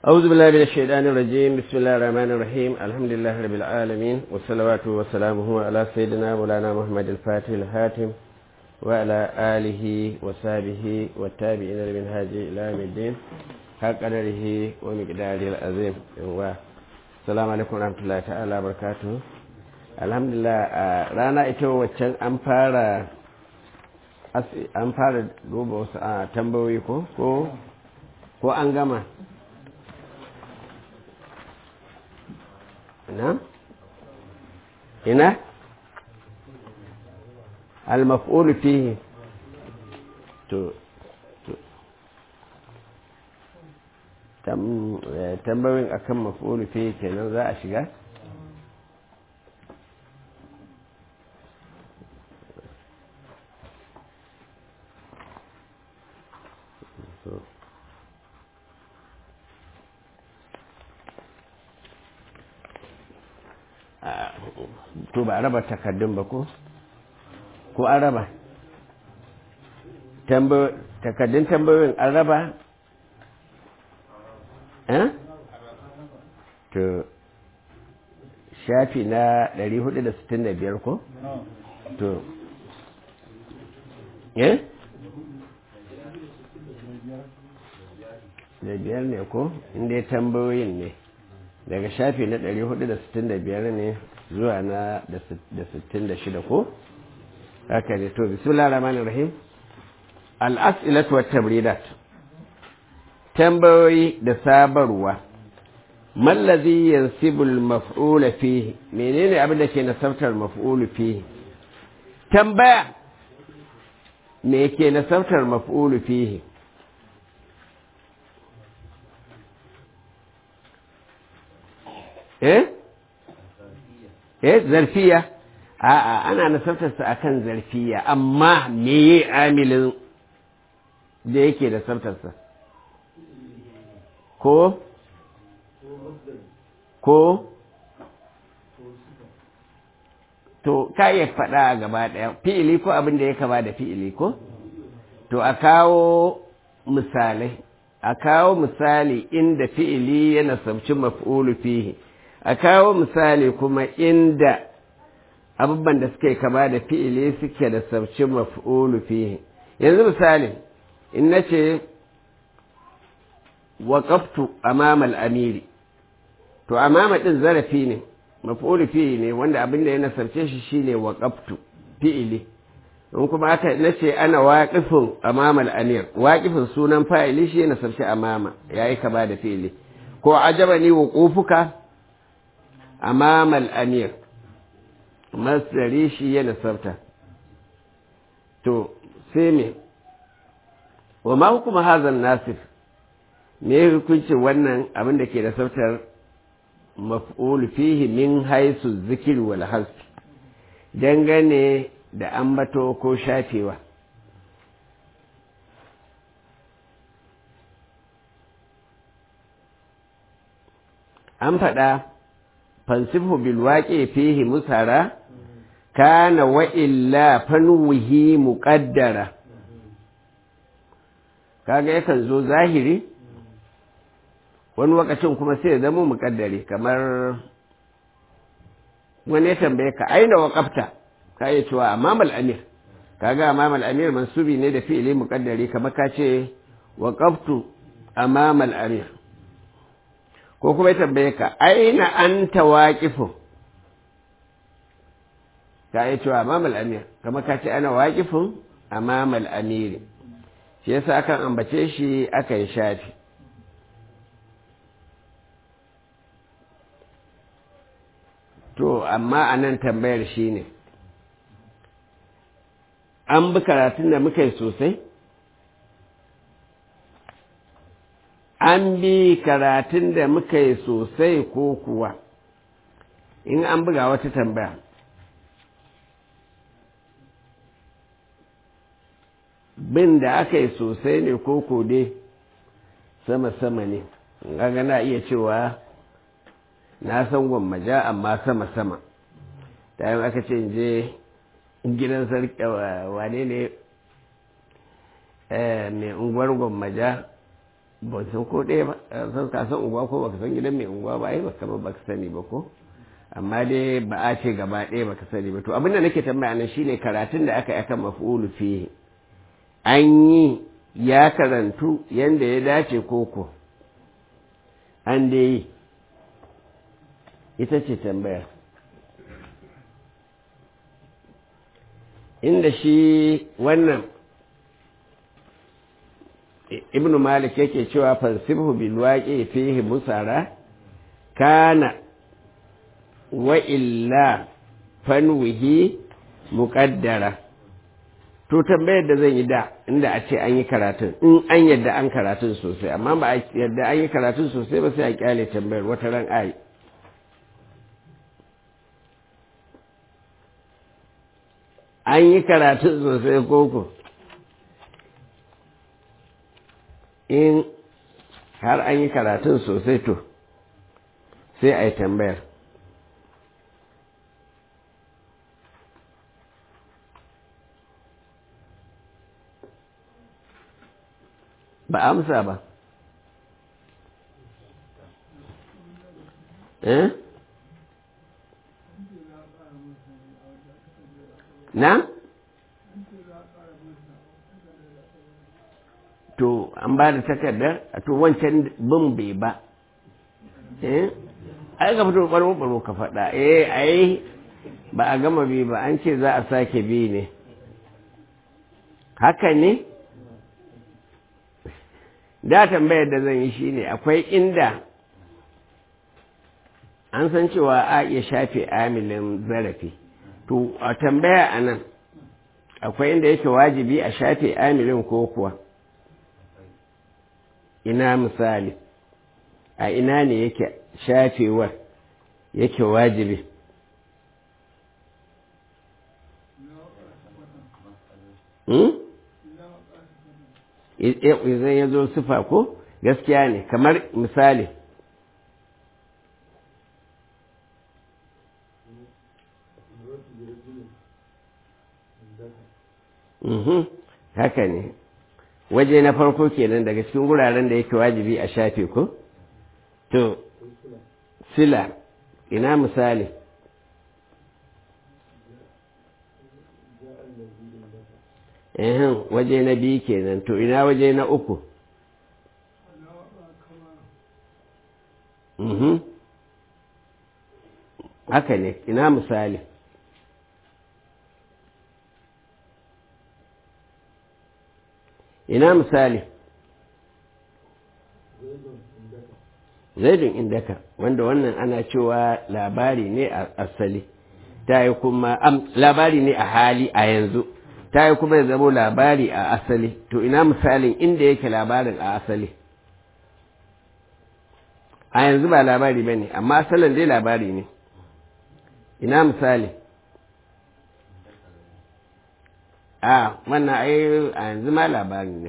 أعوذ بالله من الشيطان الرجيم بسم الله الرحمن الرحيم الحمد لله رب العالمين والصلوات وسلامه على سيدنا مولانا محمد الفاتح الهاتم وعلى آله وصحبه والتابعين لمن هاجي إلى يوم الدين حق قدره ومقداره العظيم السلام عليكم ورحمة الله تعالى وبركاته الحمد لله رانا ita waccan an fara an fara duba wasu tambayoyi ko ko an gama ina ina المفعول فيه to tambayoyin akan maf'ulu fihi kenan za a shiga to ba a raba takardun ba ko ko an raba takardun tambayoyin an raba to shafi na 465 ko to eh da biyar ne ko inda ya tambayoyin ne daga shafi na 465 ne zuwa na da 66 ko haka ne to bismillah rahman rahim al'as'ilatu wat tabridat tambayoyi da sabarwa mallazi yansibul maf'ula fihi menene abin da ke nasabtar maf'ulu fihi tambaya me ke nasabtar maf'ulu fihi eh eh zarfiya a'a ana nasabtarsa akan zarfiya amma meye amilin da yake da sabtarsa ko ko to ka iya faɗa a gaba ɗaya fi'ili ko abin da ya kama da fi'ili ko to a kawo misalai a kawo misali inda fi'ili ya nasabci maf'ulu fihi a kawo misali kuma inda abubuwan da suke kama da fi'ili suke da sabcin maf'ulu fihi yanzu misali in na ce waƙaftu amama al'amiri to amama ɗin zarafi ne maf'ulu fihi ne wanda abin da ya nasarce shi shine waƙaftu fi'ili in kuma aka na ce ana waƙifin amama al'amir waƙifin sunan fa'ili shi ya nasarce amama ya yi kama da fi'ili ko ajaba ni wuƙufuka amama al'amir masdari shi ya nasarta to sai me wa ma hukuma hazan nasir me hukuncin wannan abin da ke da sautar maf'ul fihi min haisu zikir wal hasb dangane da ambato ko shafewa an faɗa fansifu bil waƙe fihi musara kana wa illa fanwihi muqaddara kaga yakan zo zahiri wani lokacin kuma sai ya zama muƙaddari kamar wani ya tambaye ka aina waqafta ka yi cewa amamal amir kaga amamal amir mansubi ne da fi'ili muƙaddari kamar ka ce waqaftu amamal amir ko kuma ya tambaye ka aina anta waqifun ka yi cewa amamal amir kama ka ce ana waƙifin amamal amiri shi yasa akan ambace shi aka yi shafi to amma a nan tambayar shi ne an bi karatun da muka yi sosai an bi karatun da muka yi sosai ko kuwa in an buga wata tambaya bin da aka yi sosai ne ko kode sama-sama ne ga na iya cewa na san gwammaja amma sama-sama ta yi aka ce je gidan sarki wane ne mai unguwar gwammaja ban san ko ɗaya ba san ka san unguwa ko baka san gidan mai unguwa ba ai baka ba baka sani ba ko amma dai ba a ce gaba ɗaya baka sani ba to abin da nake tambaya nan shine karatun da aka yi akan maf'ulu fihi an yi ya karantu yanda ya dace koko an dai yi ita ce tambaya inda shi wannan ibnu malik yake cewa fansibhu bil waqi fihi musara kana wa illa fanwihi muqaddara to tambayar da zan yi da inda a ce an yi karatun in an yadda an karatun sosai amma ba a yadda an yi karatun sosai ba sai a kyale tambayar wata ran ayi an yi karatun sosai koko in har an yi karatun sosai to sai a yi tambayar ba amsa ba eh na to an ba da takardar a to wancan bin bai ba eh ai ka fito baro baro ka faɗa eh ai ba a gama bi ba an ce za a sake bi ne haka ne da tambayar da zan yi shine akwai inda an san cewa a iya shafe amilin zarafi to a tambaya a nan akwai inda yake wajibi a shafe amilin ko kuwa ina misali a ina ne yake shafewar yake wajibi idan ya zo sufa ko gaskiya ne kamar misali haka ne waje na farko kenan daga cikin wuraren da yake wajibi a shafe ko to sila ina misali ehem waje na biyu kenan to ina waje na uku mhm haka ne ina misali ina misali zaidun indaka wanda wannan ana cewa labari ne a asali ta yi kuma labari ne a hali a yanzu ta yi kuma ya zamo labari a asali to ina misalin inda yake labarin a asali a yanzu ba labari ba ne amma asalin dai labari ne ina misali a wannan ai a yanzu ma labari ne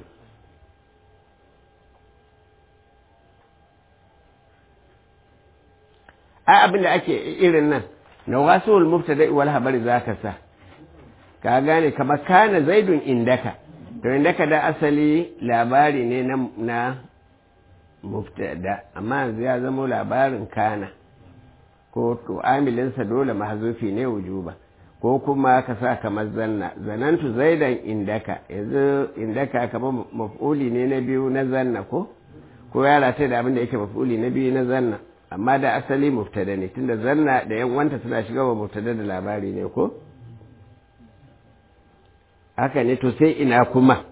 a abin da ake irin nan na wasu mubtada wal habari za ka sa ka gane kamar kana zaidun indaka to indaka da asali labari ne na, na mubtada amma yanzu ya zama labarin kana ko to amilinsa dole mahzufi ne wujuba ko kuma ka sa kamar zanna zanantu zaidan indaka yanzu indaka kamar maf'uli ne na biyu na zanna ko ko ya rata da abin da yake maf'uli na biyu na zanna amma da asali mubtada ne tunda zanna da yan wanta suna shiga wa mubtada da labari ne ko haka ne to sai ina kuma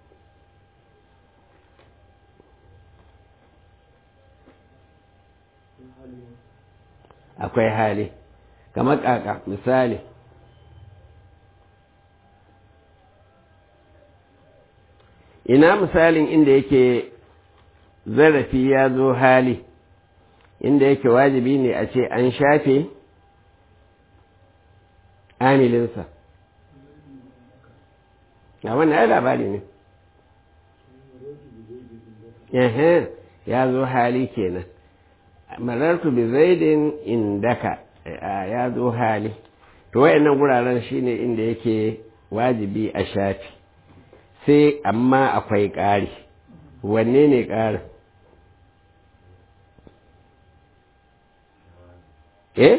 akwai hali kamar kaka misali ina misalin inda yake zarafi ya zo hali inda yake wajibi ne a ce an shafe amilinsa a wannan ya labari ne ya zo hali kenan marartu bi zaidin indaka ya zo hali to wayannan guraren shine inda yake wajibi a shafi sai amma akwai ƙari wanne ne ƙarin eh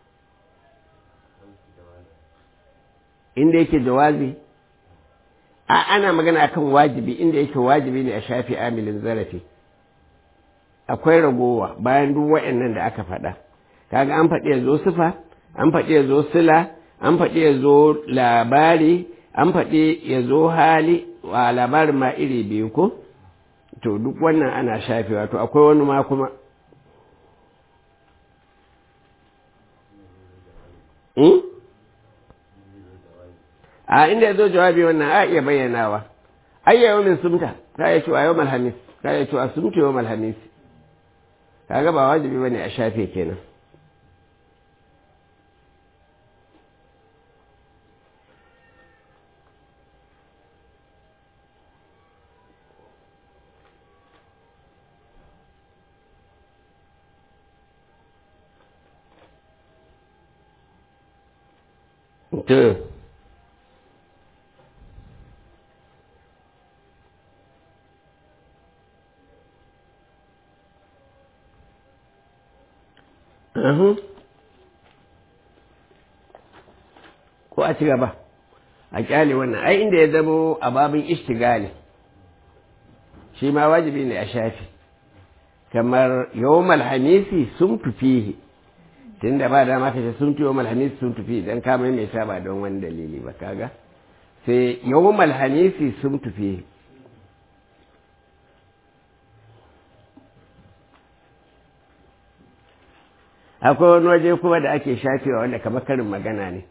inda yake jawazi a ana magana akan wajibi inda yake wajibi ne a shafi amilin zarafi akwai ragowa bayan duk waɗannan da aka faɗa kaga an faɗi ya zo sifa an faɗi ya zo sila an faɗi ya zo labari an faɗi ya zo hali wa labarin ma iri biyu ko to duk wannan ana shafewa to akwai wani ma kuma a inda ya zo jawabi wannan a iya bayyanawa ayya yau min sumta ka ya cewa yau malhamis ka ya cewa sumta yau malhamis kaga ba wajibi bane a shafe kenan to ko a ci gaba a kyale wannan ai inda ya zamo a babin ishtigali shi ma wajibi ne a shafi kamar yawmal hamisi sun fihi tun da ba dama ka ce sun fi yawmal hamisi sun tufi dan ka maimaita ba don wani dalili ba kaga sai yawmal hamisi sun tufi akwai wani waje kuma da ake shafewa wanda kamar karin magana ne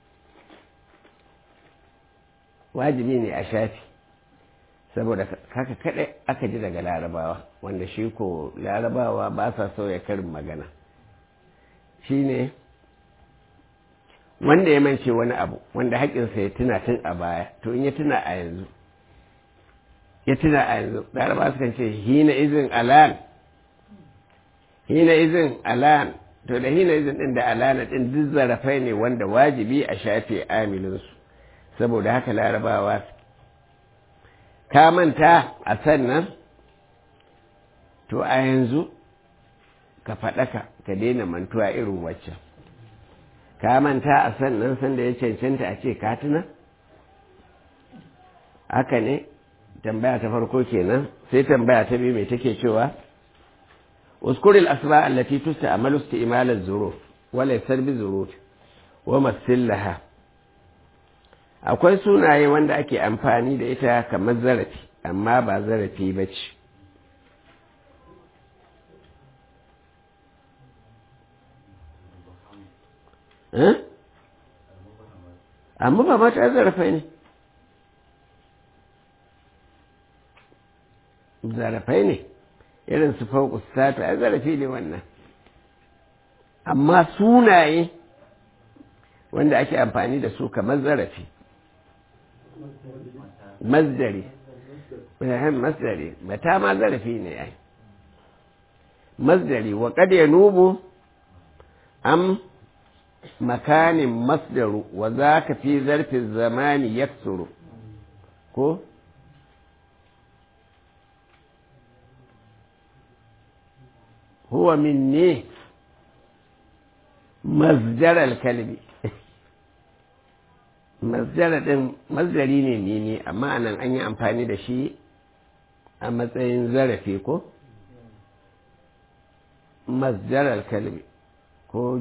wajibi ne a shafi saboda haka kaɗai aka ji daga larabawa wanda shi ko larabawa ba sa sauya karin magana shi ne wanda ya mance wani abu wanda haƙinsa ya tuna tun a baya to in ya tuna a yanzu ya tuna a yanzu larabawa sukan ce hina izin alan hina izin alan to da hina izin ɗin da alana ɗin duk zarafai ne wanda wajibi a shafe amilinsu saboda haka larabawa ka manta a sannan to a yanzu ka faɗaka ka daina mantuwa irin waccan ka manta a sannan sanda ya cancanta a ce ka tuna haka ne tambaya ta farko kenan sai tambaya ta biyu mai take cewa اذكر الأسماء التي تستعمل استعمال الظروف وليس بظروف ومثل لها akwai sunaye wanda ake amfani da ita kamar zarafi amma ba zarafi ba ce amma ba mata zarafai ne zarafai ne irin su fauku sata a zarafi ne wannan amma sunaye wanda ake amfani da su kamar zarafi mazdari masdari mata ma zarafi ne ai masdari wa kad yanubu am makanin masdaru wa zaka fi zarfin zamani yaksuru ko huwa minni masdar al-kalbi masdara ɗin masdari ne mini amma nan an yi amfani da shi a matsayin zarafi ko masdarar kalbi ko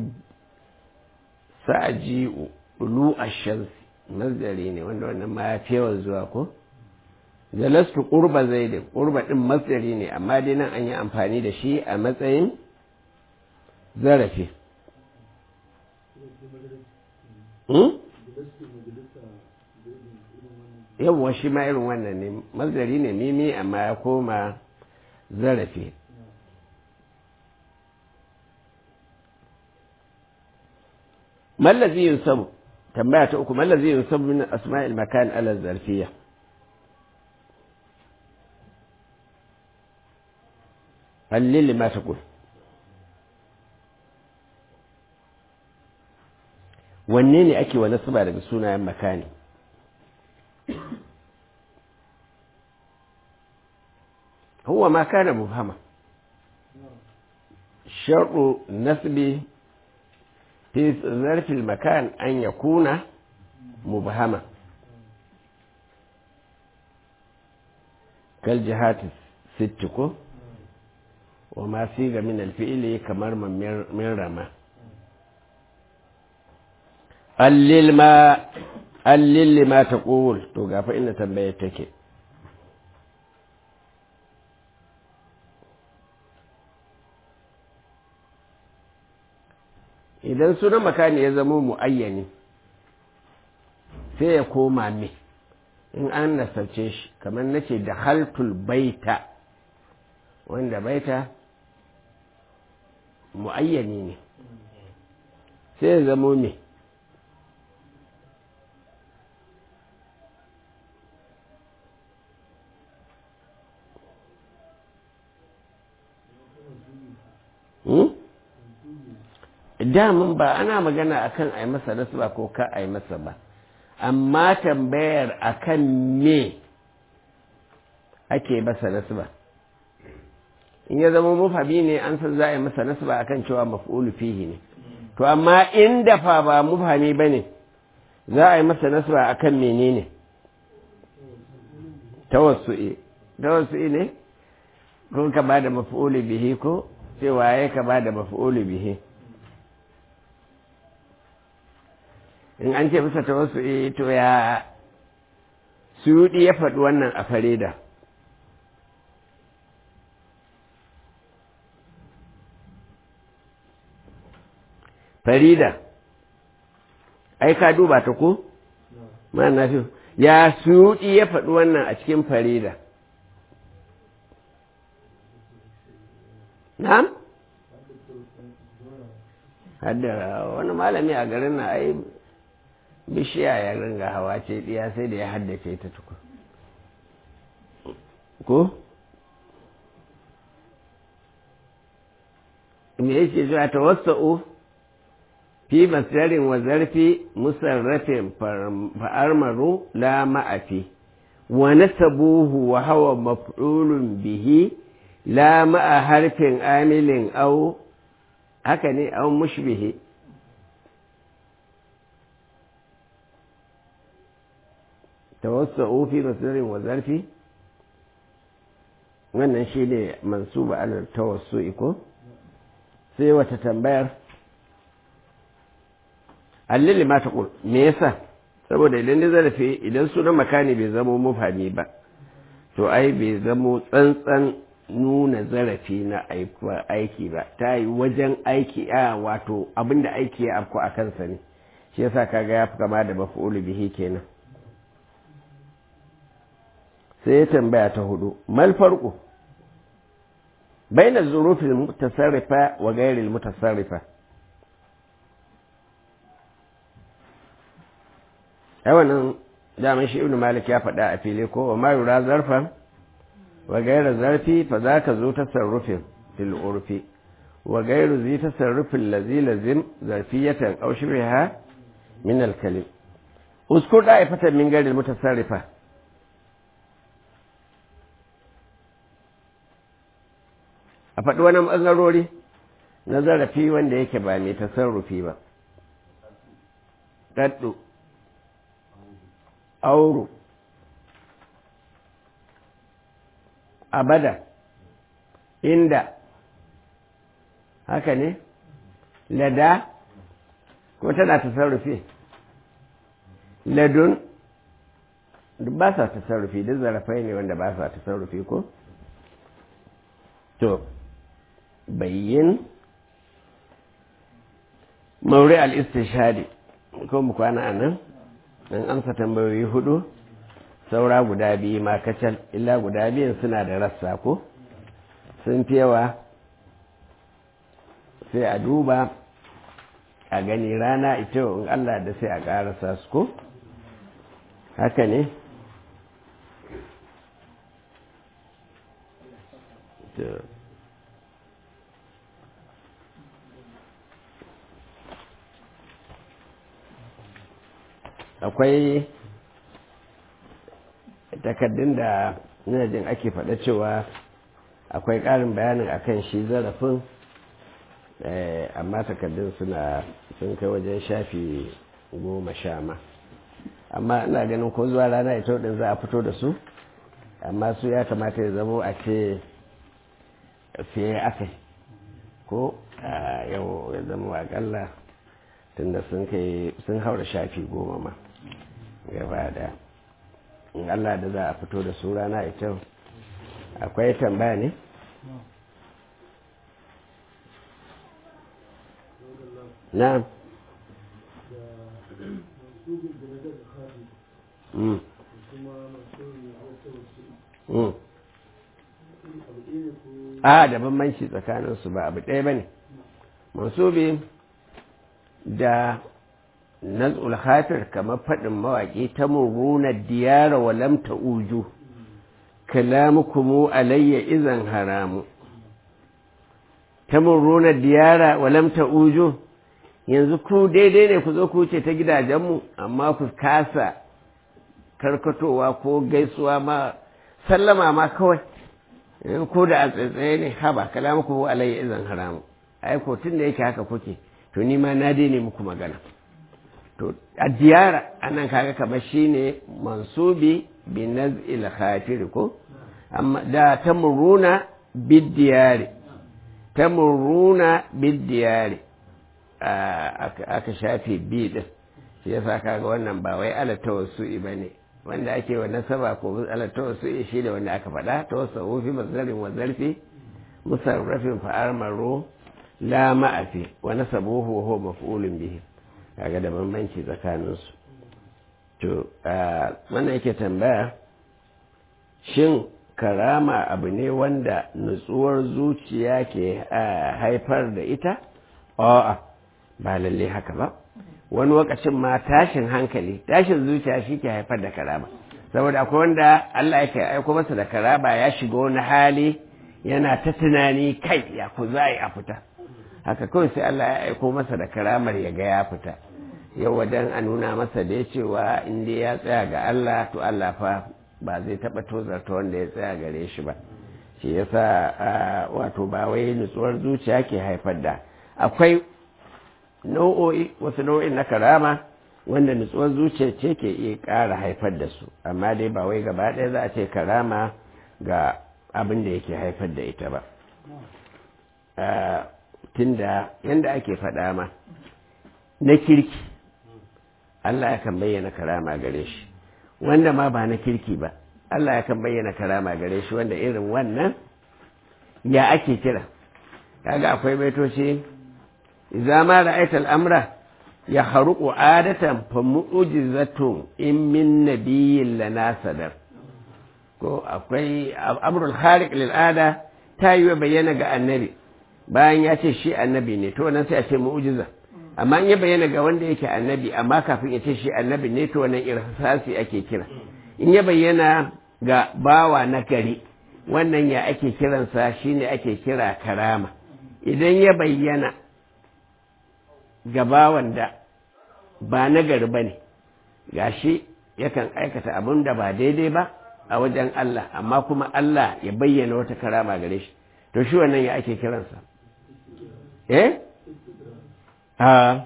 sa'aji'u ulu ashamsi masdari ne wanda wannan ma ya fi yawan zuwa ko jalastu ƙurba zaidin ƙurba ɗin masdari ne amma dai nan an yi amfani da shi a matsayin zarafi yawwa shi ma irin wannan ne mazari ne mimi amma ya koma zarafi mallazi yunsabu tambaya ta uku mallazi yunsabu min asma'il makan ala zarfiya hallil ma taqul wanne ne ake wa nasaba daga sunayen makani هو ما كان مبهما شرط نسب fi zarfil makan an ya kuna mubhama kal jihatis sitti ko wa ma siga min alfi'ili kamar min rama allil ma allil ma taqul to gafa inda tambayar take idan sunan makani ya zama mu'ayyani sai ya koma me in an nasarce shi kamar nace da haltul baita wanda baita mu'ayyani ne sai ya zama me damun ba ana magana akan a yi masa nasba ko ka a yi masa ba amma tambayar akan me ake masa nasba in ya zama mufami ne an san za a yi masa nasba akan cewa maf'ulu fihi ne to amma in dafa ba mufami ba ne za a yi masa nasba akan menene tawassu'i tawassu'i ne ko ka ba da maf'ulu bihi ko cewa ya ka ba da maf'ulu bihi in an ce bisa wasu eh to ya suyudi ya faɗi wannan a farida farida ai ka duba ta ko ma na fi ya suyudi ya faɗi wannan a cikin farida na'am haddara wani malami a garin na ai bishiya ya ringa hawa ce ɗiya sai da ya haddace ta tuku ko me yake zuwa ta wasa'u fi masdarin wa zarfi musarrafin fa'armaru la ma'afi wa nasabuhu wa hawa maf'ulun bihi la ma'a harfin amilin au haka ne au mushbihi tawassa'u fi masdarin wa zarfi wannan shi ne mansuba alal tawassu'i ko sai wata tambayar allili ma ta me yasa saboda idan da zarafi idan sunan makani bai zamo mufami ba to ai bai zamo tsantsan nuna zarafi na aiki ba ta yi wajen aiki a wato abinda aiki ya afko a kansa ne shi yasa kaga ya fi kama da mafi'ulu bihi kenan sai ya tambaya ta hudu mal farko baina zurufin mutasarrifa wa gairil mutasarrifa ai wannan daman shi ibnu malik ya faɗa a fili ko wa ma yura zarfan wa gairar zarfi fa za ka zo tasarrufin fil urfi wa gairu zai tasarrufin lazi lazim zarfiyatan aw shibha min al kalim uskur da'ifatan min gairil mutasarrifa a faɗi wani ɓangarori na zarafi wanda yake ba mai tasarrufi ba ɗaɗɗu auru abada inda haka ne lada ko tana tasarrufi ladun duk ba sa tasarrufi duk zarafai ne wanda ba sa tasarrufi ko to bayyin mauri al-istishhadi ko mu kwana a nan an amsa tambayoyi hudu saura guda biyu ma kacal illa guda biyun suna da rassa ko sun fi yawa sai a duba a gani rana ita in Allah da sai a ƙarasa su ko haka ne akwai takardun da ina jin ake faɗa cewa akwai ƙarin bayanin akan shi zarafin amma takardun suna sun kai wajen shafi goma sha ma amma ina ganin ko zuwa rana ita din za a fito da su amma su ya kamata ya zamo a ce fiye aka ko yau ya zama akalla tunda sun kai sun haura shafi goma ma gaba da in Allah da za a fito da su rana ita akwai tambaya ne na'am Mm. Mm. a da bambanci tsakaninsu ba abu ɗaya ba ne mansubi da nazul hatir kamar faɗin mawaƙi ta muruna diyara wa lamta uju kalamukumu alayya izan haramu ta muruna diyara wa lamta uju yanzu ku daidai ne ku zo ku wuce ta gidajenmu amma ku kasa karkatowa ko gaisuwa ma sallama ma kawai ko da a tsaitsaye ne haba kalamuku alayya izan haramu ai ko tun da yake haka kuke to ni ma na daina muku magana to a diyara anan kaga kamar shine mansubi bi naz'il khatir ko amma da tamuruna bid diyari tamuruna bid diyari aka shafe bi din shi yasa kaga wannan ba wai ala tawassu'i bane wanda ake wa nasaba ko ala tawassu'i shi da wanda aka faɗa tawassu fi mazarin wa zarfi musarrafin fa'ar maro la ma'afi wa nasabuhu wa huwa maf'ulun bihi kaga da bambanci tsakanin su to wannan yake tambaya shin karama abu ne wanda nutsuwar zuciya ke haifar da ita a'a ba lalle haka ba wani lokacin ma tashin hankali tashin zuciya shi ke haifar da karama saboda akwai wanda Allah yake aiko masa da karama ya shiga wani hali yana ta tunani kai ya ku za a fita haka kawai sai Allah ya aiko masa da karamar ya ga ya fita yau wajen a nuna masa da cewa in dai ya tsaya ga Allah to Allah fa ba zai taɓa tozarta wanda ya tsaya gare shi ba shi yasa wato ba wai nutsuwar zuciya ke haifar da akwai nau'o'i wasu nau'in na karama wanda nutsuwar zuciya ce ke iya ƙara haifar da su amma dai ba wai gaba ɗaya za a ce karama ga abin da yake haifar da ita ba tunda yadda ake faɗa ma na kirki Allah ya kan bayyana karama gare shi wanda ma ba na kirki ba Allah ya kan bayyana karama gare shi wanda irin wannan ya ake kira kaga akwai baitoci idza ma ra'aita al-amra ya haruqu adatan fa mu'jizatun in min nabiyyin lana sadar ko akwai amrul khariq lil ada ta yi bayyana ga annabi bayan ya ce shi annabi ne to wannan sai a ce mu'jiza amma in ya bayyana ga wanda yake annabi amma kafin ya ce shi annabi ne to wannan irhasasi ake kira in ya bayyana ga bawa na gari wannan ya ake kiransa shine ake kira karama idan ya bayyana ga bawan da ba na gari ba ne gashi yakan aikata abin da ba daidai ba a wajen Allah amma kuma Allah ya bayyana wata karama gare shi to shi wannan ya ake kiransa eh a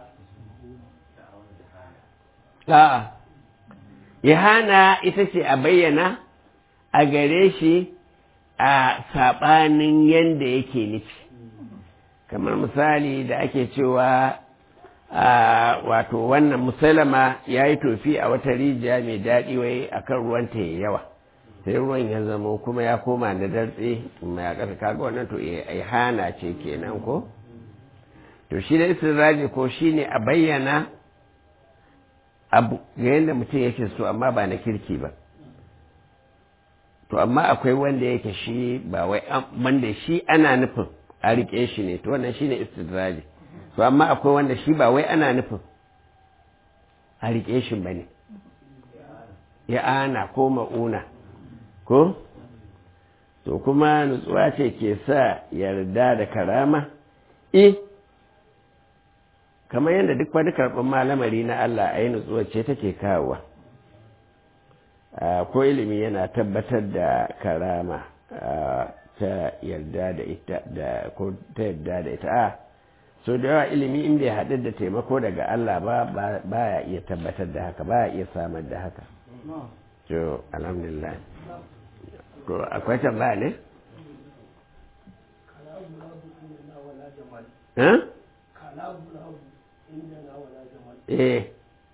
a ihana ita ce a bayyana a gare shi a saɓanin yadda yake nufi kamar misali da ake cewa wato wannan musalama ya yi tofi a wata rijiya mai daɗi wai akan ruwanta ya yawa sai ruwan ya zama kuma ya koma da dartse mai a ƙasa kaga wannan to ihana ce kenan ko to shi da istiraji ko shi ne a bayyana abu ga yadda mutum yake so amma ba na kirki ba to amma akwai wanda yake shi ba wai wanda shi ana nufin a riƙe shi ne to wannan shi ne istidraji to amma akwai wanda shi ba wai ana nufin a riƙe shi ba ne ya ana ko ma'una ko to kuma nutsuwa ce ke sa yarda da karama eh kamar yadda duk wani karɓar malamari na Allah a yi nutsuwa ce take kawowa ko ilimi yana tabbatar da karama ta yarda da ita da ko ta yarda da ita a so da yawa ilimi in bai haɗu da taimako daga Allah ba ba ya iya tabbatar da haka ba ya iya samar da haka to alhamdulillah to akwai tambaya ne eh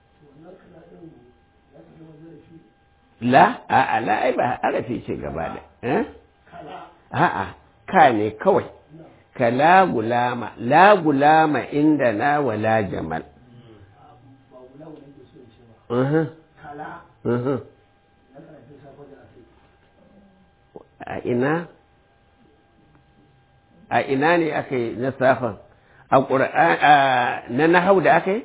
la a la ai ba arafi ce gaba da eh a'a ka ne kawai ka la gulama la gulama inda na wala jamal a ina a ina ne aka yi na safan a na nahau da aka yi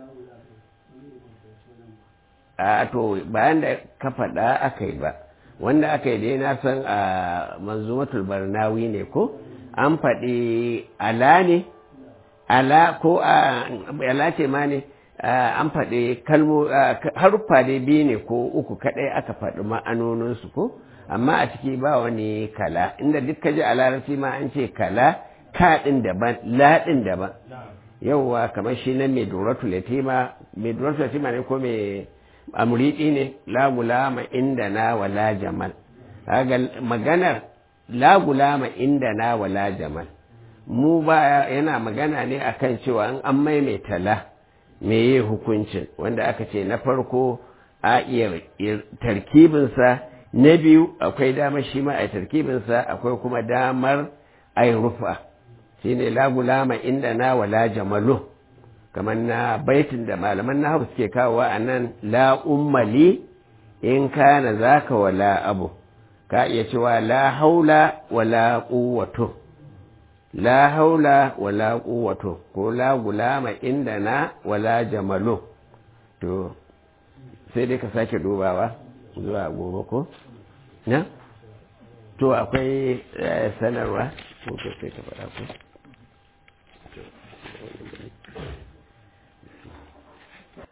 a to bayan da ka faɗa aka yi ba wanda aka yi dai na san a manzumatul barnawi ne ko an faɗi ala ne ala ko ala ce ma ne an faɗi kalmo haruffa dai biyu ne ko uku kaɗai aka faɗi ma'anoninsu ko amma a ciki ba wani kala inda duk ka ji a larabci ma an ce kala ka ɗin daban la ɗin daban yauwa kamar shi nan mai duratu latima mai duratu latima ne ko mai amuridi ne la gulama inda na wala jamal kaga maganar la gulama inda na wala jamal mu ba yana magana ne akan cewa an an maimaita la me yi hukuncin wanda aka ce na farko a iya tarkibinsa na biyu akwai damar shi ma a tarkibinsa akwai kuma damar a rufa shi ne la gulama inda na wala jamalu kamar na baitin da malaman na suke kawo a nan la ummali in kana zaka wala abu ka iya cewa la haula wala quwwatu la haula wala quwwatu ko la gulama inda na wala jamalu to sai dai ka sake dubawa zuwa gobe ko na to akwai sanarwa ko sai ka faɗa ko